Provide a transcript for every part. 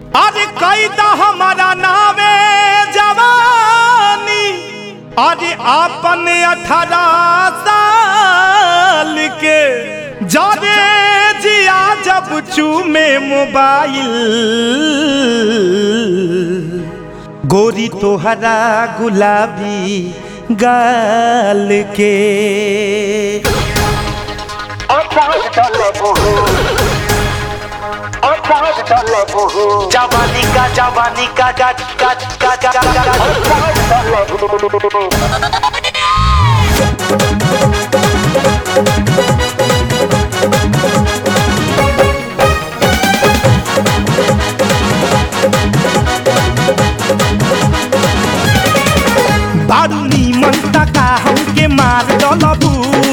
अरे कैदा हमारा नावे जवानी अरे आपन अठारह साल के जाने जिया जब चूमे मोबाइल गोरी तोहरा गुलाबी गाल के जवानी का जवानी का का का का का का बारू नीमन तका हमके मार डलबू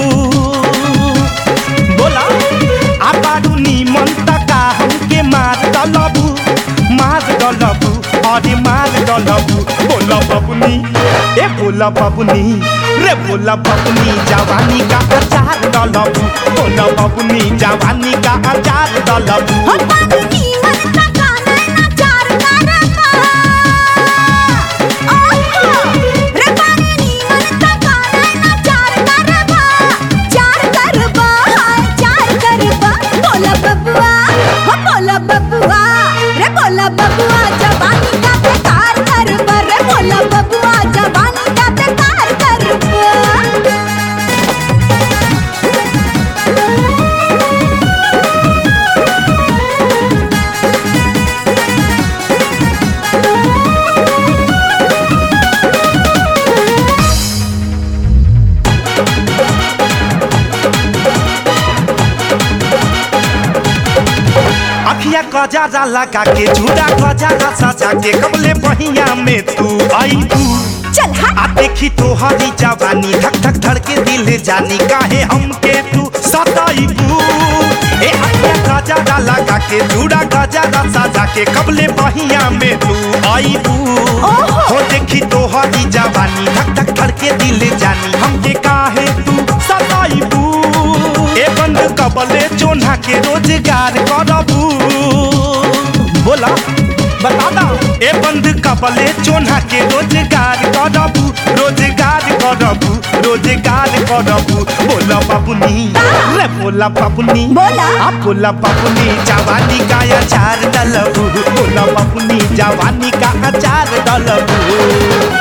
बोला आ बारू नीमन तका हमके मार डलबू मार डलबू अरे मार डलबू बोला बबुनी ए बोला बबुनी रे बोला बबुनी जवानी का अचार डलबू बोला बबुनी जवानी का अचार डलबू हो पानी मन तका नैना चार करबा ओहो रे पानी मन तका नैना चार करबा चार करबा हाय चार करबा बोला बबुआ हो बोला बबुआ रे बोला बबुआ जवानी का बेकार करबा रे बोला बबुआ जवानी का बेकार करबा अखिया गजारा लगा के झूठा गजारा सजा के कबले बहिया में तू आई तू चल हा आ देखी तोहरी जवानी धक धक धड़के दिल जानी काहे हमके तू सताई तू ए अखिया गजारा लगा के झूठा गजारा सजा के कबले बहिया में तू आई तू ओहो। हो देखी तोहरी जवानी धक धक धड़के दिल जानी हमके काहे तू सताई तू ए बंद कबले चोन्हा के रोजगार करबू बोला बता दा ए बंद कबले चोन्हा के रोजगार करबू रोजगार करबू रोजगार करबू बोला बाबुनी रे बोला बाबुनी बोला। आ बोला बाबुनी जवानी का अचार डलबू बोला बाबुनी जवानी का अचार डलबू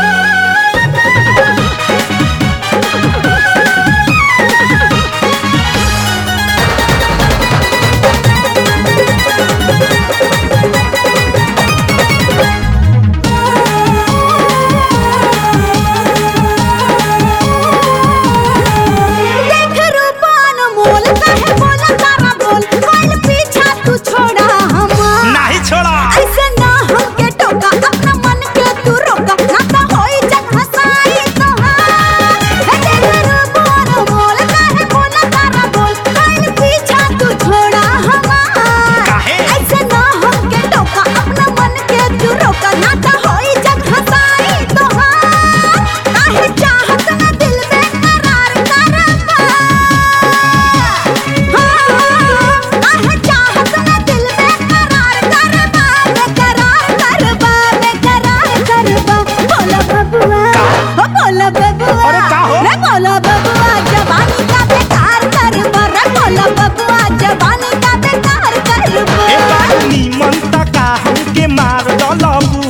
देख रूपान मोल काहे बोला तारा बोल कल पीछा तू छोड़ा हम नहीं छोड़ा ऐसे ना हमके टोका अपना मन के तू रोका ना तो होई जग हसाई तोहार हे देख रूपान मोल काहे बोला तारा बोल कल पीछा तू छोड़ा हम काहे? ऐसे ना हमके टोका अपना मन के तू रोका ना तो होई जग हसाई तोहार काहे चाहत ना दिल में करार करबा आह चाहत ना दिल में करार करबा बेकरार करबा बेकरार करबा बोला बबुआ हो बोला बबुआ अरे का हो? रे बोला बबुआ जवानी का बेकार करबा रे बोला बबुआ जवानी का बेकार करबा ए बानी मन तका हमके मार डलबू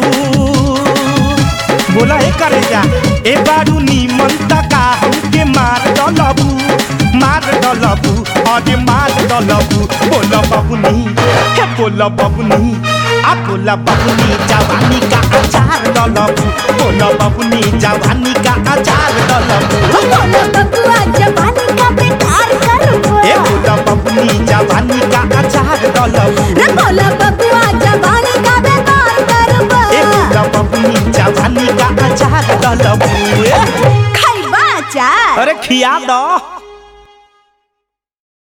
बोला ए करे जा ए बारू नीमन तका हमके मार डलबू मार डलबू अरे मार डलबू बोला बबुनी हे बोला बबुनी आ बोला बबुनी जवानी का अचार डलबू बोला बबुनी जवानी का अचार डलबू हो बोला बबुआ जवानी का बेकार करबा ए बोला बबुनी जवानी का अचार डलबू रे बोला बबुआ जवानी का बेकार करबा ए बोला बबुनी जवानी का अचार डलबू खैबा चार अरे खिया दो